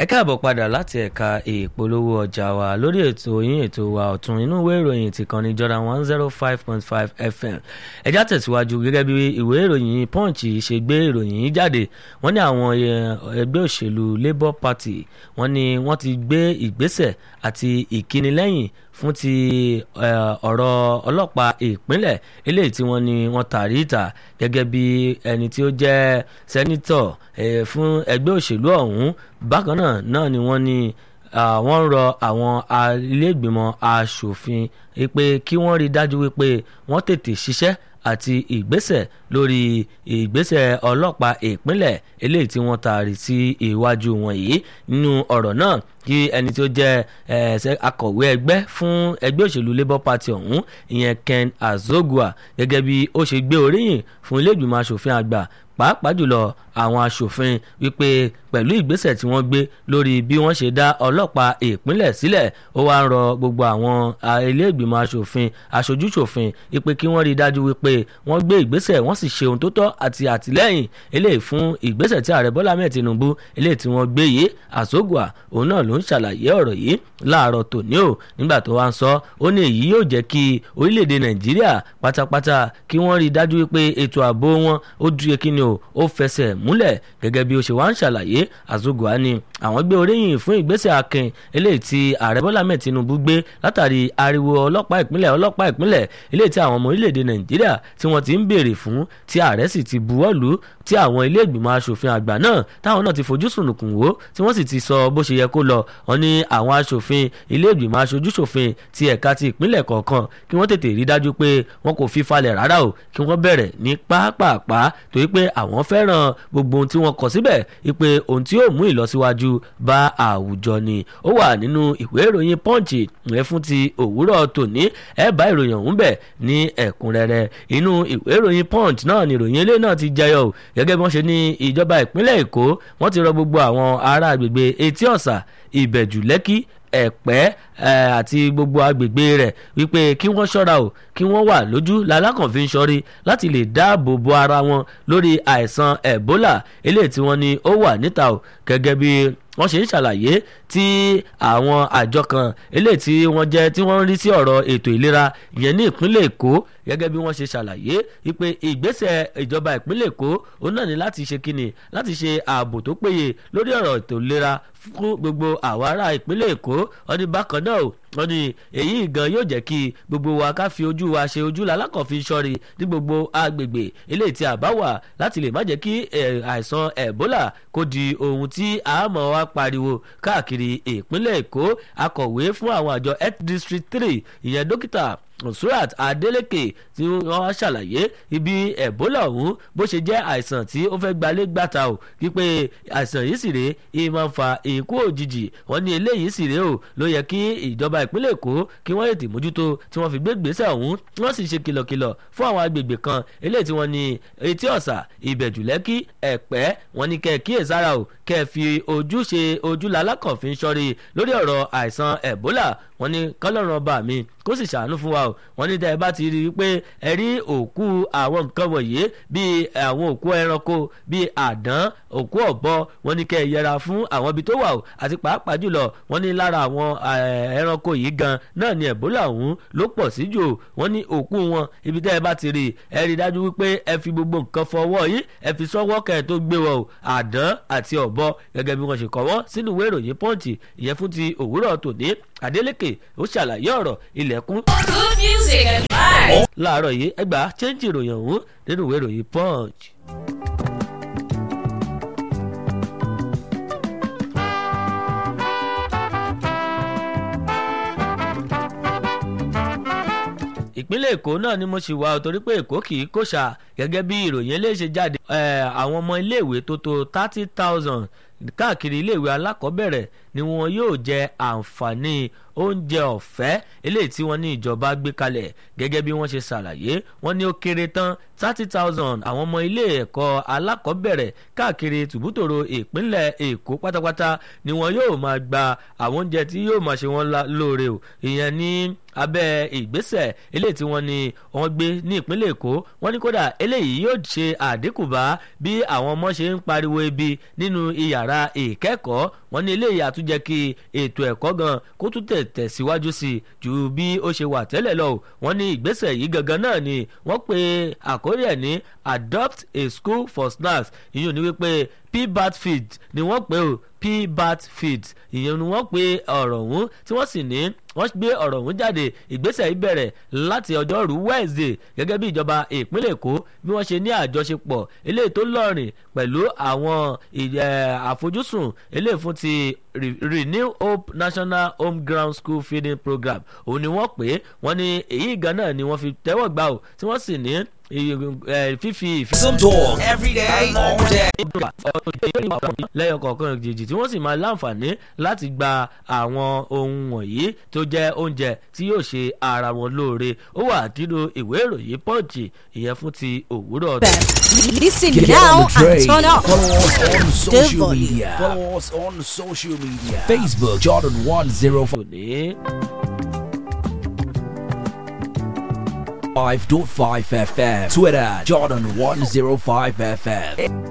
ẹ káàbọ̀ padà láti ẹ̀ka ìpolówó ọjà wa lórí ètò yín ètò wa ọ̀tún inú ìwé ìròyìn ti kan ní Jordan one zero five point five FM ẹjá tẹ̀síwájú gẹ́gẹ́ bí ìwé ìròyìn Punch ṣe gbé ìròyìn yìí jáde wọ́n ní àwọn ẹgbẹ́ òṣèlú Labour Party wọ́n ní wọ́n ti gbé ìgbésẹ̀ àti ìkínilẹ́yìn fún ti ọ̀rọ̀ ọlọ́pàá ìpínlẹ̀ eléyìí tí wọ́n ní wọ́n tàrí ìta gẹ́gẹ́ bí ẹni tí ó jẹ́ sẹ́nítọ̀ fún ẹgbẹ́ òṣèlú ọ̀hún bákan náà náà ni wọ́n ní wọ́n ń rọ àwọn ilé-ìgbìmọ̀ asòfin pé kí wọ́n rí dájú wípé wọ́n tètè ṣiṣẹ́ àti ìgbésẹ̀ lórí ìgbésẹ̀ ọlọ́pàá ìpínlẹ̀ eléyìí tí wọ́n taari sí iwájú wọn yìí nínú ọ̀rọ̀ náà kí ẹni tí ó jẹ́ akọ̀wé ẹgbẹ́ fún ẹgbẹ́ òṣèlú Labour Party ọ̀hún ìyẹn Ken Azogua gẹ́gẹ́ bí ó ṣe gbé oríyìn fún ilé ìgbìmọ̀ asòfin àgbà pàápàá jùlọ àwọn aṣòfin wípé pẹ̀lú ìgbésẹ̀ tí wọ́n gbé lórí bí wọ́n ṣe dá ọlọ́pàá ìpínlẹ̀ sílẹ̀ ó wá ń rọ gbogbo àwọn ilé ìgbìmọ̀ aṣòfin aṣojúṣòfin wípé kí wọ́n rí i dájú wípé wọ́n gbé ìgbésẹ̀ wọ́n sì ṣe ohun tó tọ́ àti àtìlẹ́yìn eléyìí fún ìgbésẹ̀ tí ààrẹ Bọ́lá mẹ́ẹ̀ Tinubu eléyìí tí wọ́n gbé yìí Àsógùà òun náà ló ń ṣàlàyé ọ̀rọ̀ yìí láàárọ̀ tòní o nígbà tó wá ń sọ ó ní èyí yóò jẹ́ kí orílẹ̀-èdè Nàìjíríà pátápátá kí wọ́n rí i dájú wípé ètò ààbò wọn ó dúró kí ni o ó fẹsẹ̀ múlẹ̀ gẹ́gẹ́ bí ó ṣe wá ń ṣàlàyé Àzógùà ni àwọn gbé oríyìn fún ìgbésẹ̀ akin eléyìí tí ààrẹ Bọ́lá mẹ́ẹ̀ Tinubu gbé látàrí ariwo ọlọ́pàá ìpínlẹ̀ ọlọ́pàá ìpínlẹ̀ eléyìí tí àwọn ọmọ orílẹ̀-èdè Nàìjíríà tí wọ́n ti ń béèrè fún tí ààrẹ sì ti buwọ́ lù tí àwọn ilé ìgbìmọ̀ asòfin àgbà náà táwọn náà ti fojú sùnùkùn wò tí wọ́n sì ti sọ bó ṣe yẹ kó lọ wọ́n ní àwọn asòfin ilé ìgbìmọ̀ aṣojúṣòfin ti ẹ̀ka ti ìpínlẹ̀ kọ̀ọ̀kan kí wọ́n tètè rí dájú pé wọn kò fi falẹ̀ rárá o kí wọ́n bẹ̀rẹ̀ ní pápápá torí pé àwọn fẹ́ràn gbogbo ohun tí wọ́n kọ síbẹ̀ wípé ohun tí yóò mú ìlọsíwájú bá àwùjọ ni ó wà nínú ìwé ìròyìn Punch rẹ fún ti òwúrọ̀ tòní ẹ bá ìròyìn ọ̀hún bẹ̀ ní ẹ̀kúnrẹ́rẹ́ inú ìwé ìròyìn Punch náà ni ìròyìn eléyìí náà ti jẹyọ o gẹ́gẹ́ bí wọ́n ṣe ní ìjọba ìpínlẹ̀ Èkó wọ́n ti rọ gbogbo àwọn ará agbègbè Etí Ọ̀sà Ìbẹ̀jú Lẹ́kì ẹ̀pẹ́ àti gbogbo agbègbè rẹ̀ wípé kí wọ́n ṣọ́ra o kí wọ́n wà lójú lalákànfin ṣọ́rí láti lè dáàbò bo ara wọn lórí àìsàn Ebola eléyìí tí wọ́n ní ó wà níta o gẹ́gẹ́ bí wọ́n ṣe ń ṣàlàyé tí àwọn àjọ kan eléyìí tí wọ́n jẹ́ tí wọ́n ń rí sí ọ̀rọ̀ ètò ìlera ìyẹn ní ìpínlẹ̀ Èkó gẹ́gẹ́ bí wọ́n ṣe ṣàlàyé wípé ìgbésẹ̀ ìjọba ìpínlẹ̀ Èkó òun náà ní láti ṣe kíni láti ṣe ààbò tó péye lórí ọ̀rọ̀ ètò ìlera fún gbogbo àwọn ará ìpínlẹ̀ Èkó wọ́n ní bákan náà wọ́n ní èyí gan yóò jẹ́ kí gbogbo wa ká fi ojú wa ṣe ojú lalákọ̀ọ́fin ṣọ́rí ní gbogbo agbègbè eléyìí tí a bá wà láti lè má jẹ́ kí àìsàn Ebola kó di ohun tí a mọ̀ wá pariwo káàkiri ìpínlẹ̀ Èkó akọ̀wé fún àwọn àjọ health district three ìyẹn dókítà Surat Adeleke tí wọ́n ṣàlàyé ibi Ebola ọ̀hún bó ṣe jẹ́ àìsàn tí ó fẹ́ gbalé gbàtà o wípé àìsàn yìí sì rèé ìyẹn máa ń fa ikú òjijì wọ́n ní eléyìí sì rèé o ló yẹ kí ìjọba ìpínlẹ̀ Èkó kí wọ́n ètè mójútó tí wọ́n fi gbé gbèsè ọ̀hún wọ́n sì ṣe kìlọ̀kìlọ̀ fún àwọn agbègbè kan eléyìí tí wọ́n ní Etí Ọ̀sà Ìbẹ̀jú Lẹ́kì Ẹ̀pẹ́ wọ́n ní kẹ́ ẹ kíyèsára o kẹ́ ẹ fi ojú ṣe ojú lalákọ̀ọ́fin ṣọ́rí lórí ọ̀rọ̀ àìsàn Ebola wọ́n ní kọ́lọ́run ọba mi kó sì ṣàánú fún wa o wọ́n ní tẹ́ ẹ bá ti rí i pé ẹ rí òkú àwọn nǹkan wọ̀nyí bíi àwọn òkú ẹranko bíi àdán òkú ọ̀bọ wọ́n ní kẹ́ ẹ yẹra fún àwọn ibi tó wà o àti pàápàá jùlọ wọ́n ní lára àwọn ẹranko yìí gan náà ni Ebola ọ̀hún ló pọ̀ sí jù wọ́n ní òkú wọn ibi tẹ́ ẹ bá ti rí ẹ rí i dájú wípé ẹ fi gbogbo nǹkan fọwọ́ yìí ẹ fi sọ́wọ́ kẹ́ ẹ tó gbé wọn o àdán àti ọ̀bọ gẹ́gẹ́ bí wọ́n ṣe kọ́ wọ́n sínú ìwé ìròyìn Punch ìyẹn fún ti òwúrọ̀ tòní Adeleke ó ṣàlàyé ọ̀rọ̀ ilẹ̀kùn. Good music and vibes. láàárọ̀ yìí ẹgbàá chẹ́ńjì ìròyìn ọ̀hún nínú ìwé ìròyìn Punch. ìpínlẹ̀ èkó náà ni mo ṣì wà torí pé èkó kì í kòṣà gẹ́gẹ́ bí ìròyìn eléyìí jáde àwọn ọmọ iléèwé tó tó thirty thousand káàkiri iléèwé alákọ̀ọ́bẹ̀rẹ̀ ni wọn yóò jẹ àǹfààní oúnjẹ ọ̀fẹ́ eléyìí tí wọ́n ní ìjọba gbé kalẹ̀ gẹ́gẹ́ bí wọ́n ṣe ṣàlàyé wọ́n ní ó kéré tán thirty thousand àwọn ọmọ ilé ẹ̀kọ́ alákọ̀ọ́bẹ̀rẹ̀ káàkiri tùbútòrò ìpínlẹ̀ èkó pátápátá ni wọn yóò máa gba àwọn oúnjẹ tí yóò máa ṣe wọn lóore o ìyẹn ní abẹ́ ìgbésẹ̀ eléyìí tí wọ́n ní wọ́n gbé ní ìpínlẹ̀ èkó wọ́n ní kódà eléyìí yóò ṣe àdínkù bá bí àwọn ọmọ ṣe ń pariwo ebi nínú iyàrá yàrá ìkẹ́kọ̀ọ́ wọn ní eléyìí àtúnjẹ́ kí ètò ẹ̀kọ́ gan kó tún tẹ̀ tẹ̀síwájú sí i ju bí ó ṣe wà tẹ́lẹ̀ lọ wọn ní ìgbésẹ̀ yìí gangan náà ni wọ́n pe àkórí ẹ̀ ní adopt a school for snacks ìyẹn ní wípé pbat feed ni wọ́n pe o pbat feed ìyẹn ni wọ́n pe ọ̀rọ̀ ọ̀hún tí wọ́n sì ní wọ́n gbé ọ̀rọ̀ ọ̀hún jáde ìgbésẹ̀ yìí bẹ̀rẹ̀ láti ọjọ́rú wednesday gẹ́gẹ́ bí ìjọba ìpínlẹ̀ èkó bí wọ́n ṣe ní àjọṣepọ̀ eléyìí tó lọ́rìn pẹ̀lú àwọn àfojúsùn eléyìí fún ti renew hope national home ground school feeding program òun ni wọ́n pè é wọ́n ní èyí gan náà ni wọ́n fi tẹ́wọ̀ gbà ó tí wọ́n sì ní fífi ìfẹ́. Some talk every day, all day. lẹ́yọ̀ kọ̀ọ̀kan jèjì tí wọ́n sì máa láǹfààní láti gba àwọn ohun wọ̀nyí tó jẹ́ oúnjẹ tí yóò ṣe ara wọn lóore ó wà nínú ìwé ìròyìn pọ́ǹchì ìyẹn fún ti òwúrọ̀. Listen Get now on the and train. turn up. Follow us on social volume. media. Follow us on social media. Facebook Jordan 105.5 òní. 5.5 FM. Twitter, Jordan 105 FM.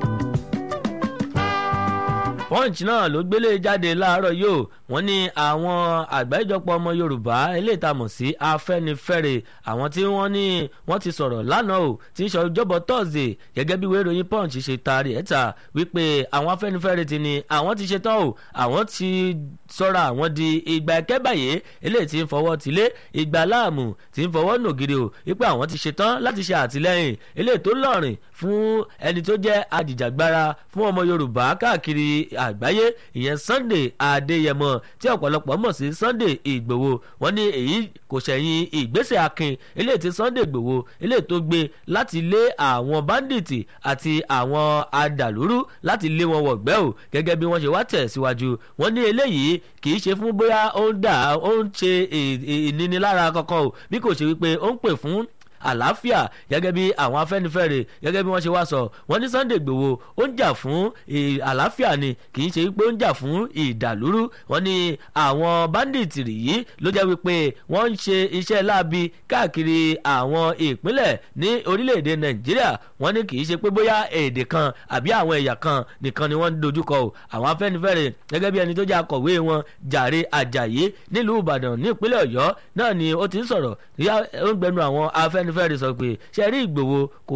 punch náà ló gbélé jáde láàárọ̀ yóò wọ́n ní àwọn àgbáríjọpọ̀ ọmọ yorùbá eléyìí tá a mọ̀ sí afẹ́nifẹ́re àwọn tí wọ́n ní wọ́n ti sọ̀rọ̀ lánàá o tí ń sọ ọjọ́bọ̀ thursday gẹ́gẹ́ bí ìwé ìròyìn punch ṣe taari ẹ̀ ta wípé àwọn afẹ́nifẹ́re ti ní àwọn ti ṣetán o àwọn ti sọ́ra àwọn di ìgbà ẹ̀kẹ́ báyé eléyìí tí ń fọwọ́ tilé ìgbà láàmù tí ń fọwọ́ nògiri o wípé àwọn ti ṣetán láti ṣe àtìlẹ́yìn eléyìí tó lọ́rìn fún ẹni tó jẹ́ ajìjàgbara fún ọmọ yorùbá káàkiri àgbáyé ìyẹn sunday adéyẹmọ tí ọ̀pọ̀lọpọ̀ mọ̀ sí sunday ìgbòho wọn ní èyí kò ṣẹ̀yìn ìgbésẹ̀ akin eléyìí tí sunday ìgbòho eléyìí tó gbé láti lé àwọn bandits àti àwọn adàlúrú láti lé wọn wọ̀gbẹ́ o gẹ́gẹ́ bí wọ́n ṣe wá tẹ̀ síwájú wọn ní eléyìí kì í ṣe fún bóyá ó ń dà ó ń ṣe ìnínilára kankan o bí kò ṣe wípé ó ń pè fún àlàáfíà gẹ́gẹ́ bí àwọn afẹ́nifẹ́re gẹ́gẹ́ bí wọ́n ṣe wá sọ wọ́n ní sunday gbowó ó ń jà fún àlàáfíà ni kì í ṣe pé ó ń jà fún ìdàlúrú wọ́n ní àwọn bandits yìí ló jẹ́ wípé wọ́n ń ṣe iṣẹ́ láabi káàkiri àwọn ìpínlẹ̀ ní orílẹ̀-èdè nàìjíríà wọ́n ní kì í ṣe pé bóyá èdè kan àbí àwọn ẹ̀yà kan nìkan ni wọ́n ń dojúkọ o àwọn afẹ́nifẹ́re gẹ́gẹ́ bí ẹni tó jẹ́ akọ̀wé wọn jàre àjàyé nílùú ìbàdàn ní ìpínlẹ̀ ọ̀yọ́ náà ni ó ti ń sọ̀rọ̀ ó ń gbẹnu àwọn afẹ́nifẹ́re afẹ́nifẹ́re sọ pé ṣe rí ìgbòho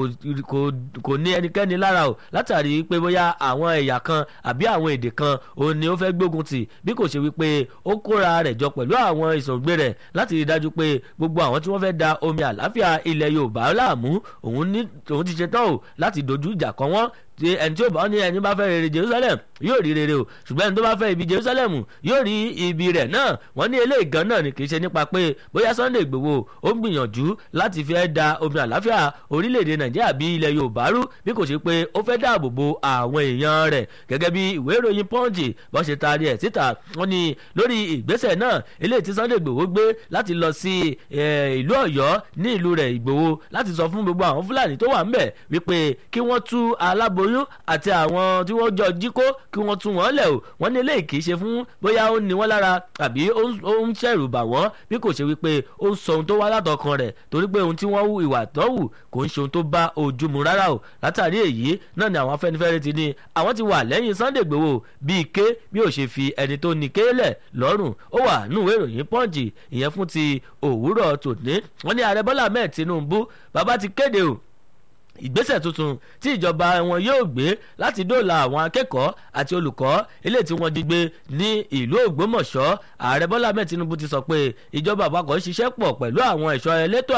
kò ní ẹnikẹ́ni lára o látàrí pé bóyá àwọn ẹ̀yà kan àbí àwọn èdè kan òun ni ó fẹ́ gbógun tì bí kò ṣe wípé ó kóra rẹ̀ jọ pẹ̀lú àwọn ìsọ̀gbé rẹ̀ láti rí dájú pé gbogbo àwọn tí wọ́n fẹ́ da omi àláfíà ilẹ̀ yorùbá láàmú òun ti ṣe tán o láti dojú ìjà kan wọ́n tí ẹni tí ó bá ní ẹni bá fẹ́ rere jerusalem yóò rí rere o ṣùgbọ́n ẹni tó bá fẹ́ ibi jerusalem yóò rí ibi rẹ̀ náà wọ́n ní eléyìí gan náà ni kì í ṣe nípa pé bóyá sunday igbòho ó ń gbìyànjú láti fẹ́ da omi àláfíà orílẹ̀-èdè nàìjíríà bí ilẹ̀ yorùbá rú bí kò ṣe pé ó fẹ́ dáàbò bo àwọn èèyàn rẹ̀ gẹ́gẹ́ bí ìwé ìròyìn punch bó ṣe taari ẹ̀ síta wọ́n ní lórí ìgbésẹ̀ náà eléyìí tí sunday igbòho gbé láti lọ sí ìlú ọ̀yọ́ ní ìlú rẹ̀ igbòho láti sọ fún gbogbo àwọn fúlàní tó wà ń bẹ̀ wípé kí wọ́n tú alábo oyún àti àwọn tí wọ́n jọ jí kó kí wọ́n tún wọ́n lẹ̀ o wọ́n ní eléyìí kì í ṣe fún bóyá ó ní wọ́n lára àbí ó ń ṣẹ̀rù bà wọ́n bí kò ṣe wípé ó ń sọ ohun tó wá látọkàn rẹ̀ torí pé ohun tí wọ́n hù ìwà tó hù kò ń ṣe ohun tó bá ojú mu rárá o látàrí èyí náà ni àwọn afẹ́nifẹ́re ti ní àwọn ti wà lẹ́yìn sunday gbowó bíi ké bí ó ṣe fi ẹni tó ní kéélẹ̀ lọ́rùn ó wà nùwé ìròyìn pọ́ǹjì ìyẹn fún ti òwúrọ̀ tòní wọ́n ní ààrẹ bọ́lá ahmed tinubu bàbá ti kéde o ìgbésẹ̀ tuntun tí ìjọba wọn yóò gbé láti dóòlà àwọn akẹ́kọ̀ọ́ àti olùkọ́ eléyìí tí wọ́n jí gbé ní ìlú ògbómọ̀ṣọ́ ààrẹ bọ́lá ahmed tinubu ti sọ pé ìjọba àpapọ̀ ń ṣiṣẹ́ pọ̀ pẹ̀lú àwọn ẹ̀ṣọ́ elétò